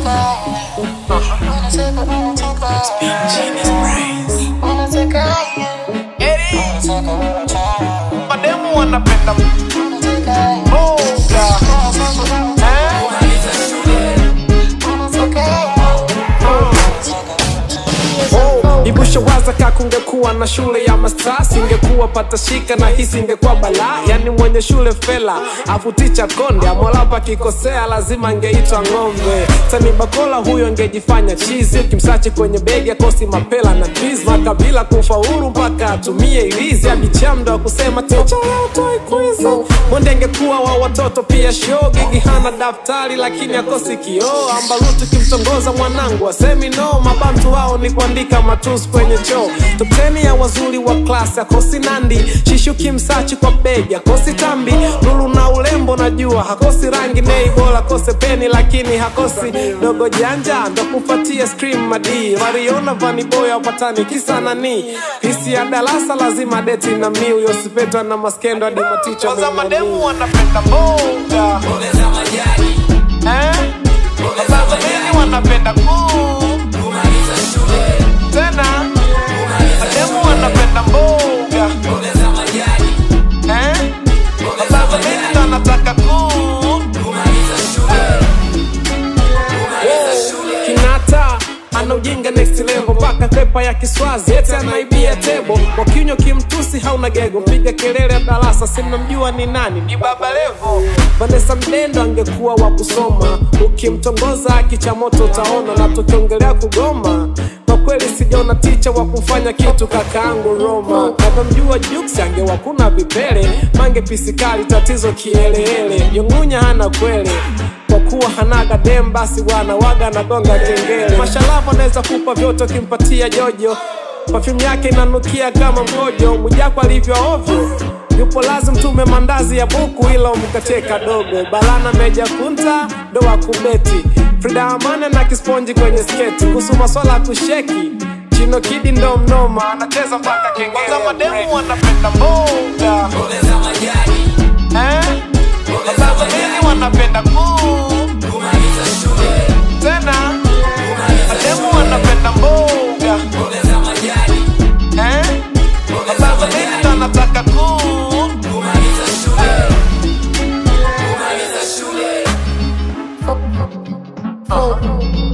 Mademu wanapenda mboga Ibushawaza kakungekuwa na shule ya masters ingekuwa patashika na hisi ingekuwa balaa yani mwenye shule fela afu ticha konde amolapa kikosea lazima angeitwa ng'ombe tani bakola huyo angejifanya chizi ukimsachi kwenye begi akosi mapela na twiz makabila kufaulu mpaka atumie ilizi abichamdo wa kusema ticha leo toi kwizi mwende angekuwa wa watoto pia show gigi hana daftari lakini akosi kioo ambalutu kimtongoza mwanangu asemi no mabantu wao ni kuandika matusi kwenye choo topteni ya wazuri wa klasi akosi nandi shishuki msachi kwa begi akosi tambi lulu na ulembo najua hakosi rangi nei bora kose peni lakini hakosi dogo janja ndo kufatia scream madii waliona vaniboy wapatani kisa nani hisi ya darasa lazima deti na mi uyosipetwa na maskendo hadi maticha Kwanza mademu wanapenda mboga eh? Sasa mimi wanapenda kuu tena mademu wanapenda mboga eh? Sasa mimi ndo nataka kuu kinata ana ujinga next level mpaka pepa ya kiswazi ete anaibia tebo kwa kinywa kimtusi hauna gego piga kelele ya darasa simnamjua ni nani ni baba levo vanesa mdendo angekuwa wa kusoma ukimtongoza kicha moto utaona na tukiongelea kugoma kwa kweli sijaona ticha wa kufanya kitu kakaangu roma navyomjua juksi angewakuna vipele mange pisikali tatizo kielehele yongunya hana kwele kwa kuwa hanaga dem basi bwana waga anagonga kengele mashalavu anaweza kupa vyote ukimpatia jojo pafyumu yake inanukia kama mkojo mwijako alivyo ovyo yupo lazim tume mandazi ya buku ila umkatie kadogo balana meja kunta ndo wa kubeti frida amane na kisponji kwenye sketi kuhusu maswala ya kusheki chino kidi ndo mnoma anacheza mpaka kengele Kwanza mademu wanapenda mboga eh? Sasa mimi wanapenda kuu tena mademu wanapenda mboga eh? Sasa mimi ndo nataka kuu Oh,